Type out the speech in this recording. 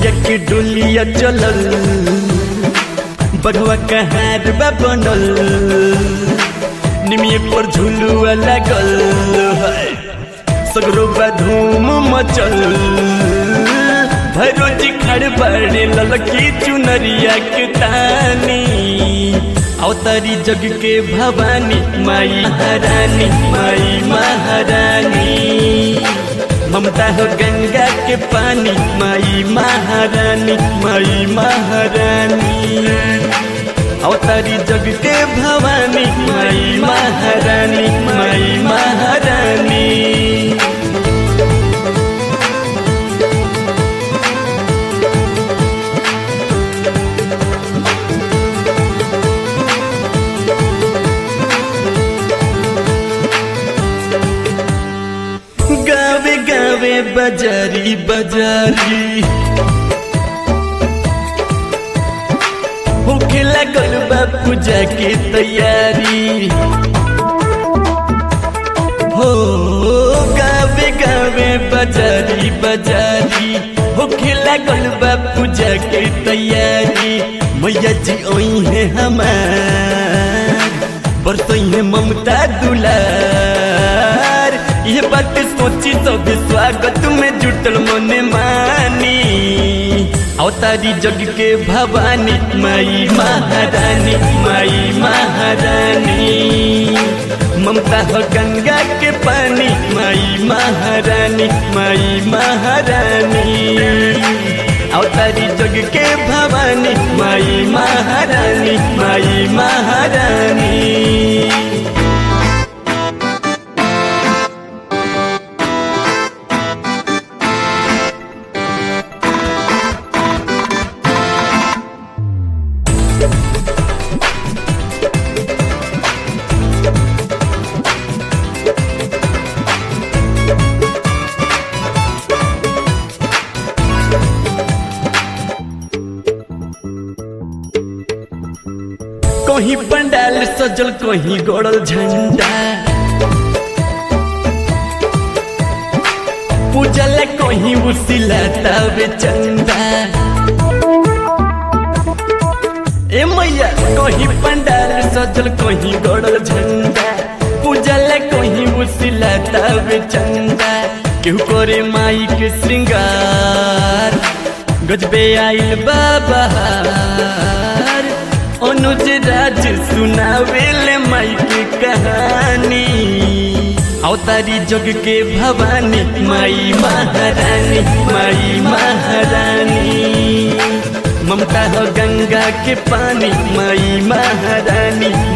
मैया के डोलिया चलल बढ़वा कहार बा बनल निमिये पर झुलुआ लागल है सगरो बा धूम मचल भैरोजी खड़ बड़े ललकी चुनरिया के तानी अवतारी जग के भवानी माई महारानी माई महारानी ममता हो गंगा के पानी माई महारानी माई महारानी अवतारी जग के भवानी माई महारानी माई महारानी गावे गावे बजारी बजारी होखे लागल बा पूजा के तैयारी हो गावे गावे बजारी बजारी होखे लागल बा पूजा के तैयारी मैया जी ओई है हमार बरसई है ममता दुलार ये बात सोची सब स्वागत में जुटल मने मानी अवतारी जग के भवानी माई महारानी माई महारानी ममता हो गंगा के पानी माई महारानी माई महारानी अवतारी जग के भवानी माई महारानी माई महारानी कहीं पंडाल सजल कहीं गड़ल झंडा पूजल कहीं उसिला तबे चंदा ए मैया कहीं पंडाल सजल कहीं गड़ल झंडा पूजल कहीं उसिला तबे चंदा केहू करे माई के श्रृंगार गजबे आइल बाबा अनुज राज सुनावेले माई के कहानी अवतारी जग के भवानी माई महारानी माई महारानी ममता हो गंगा के पानी माई महारानी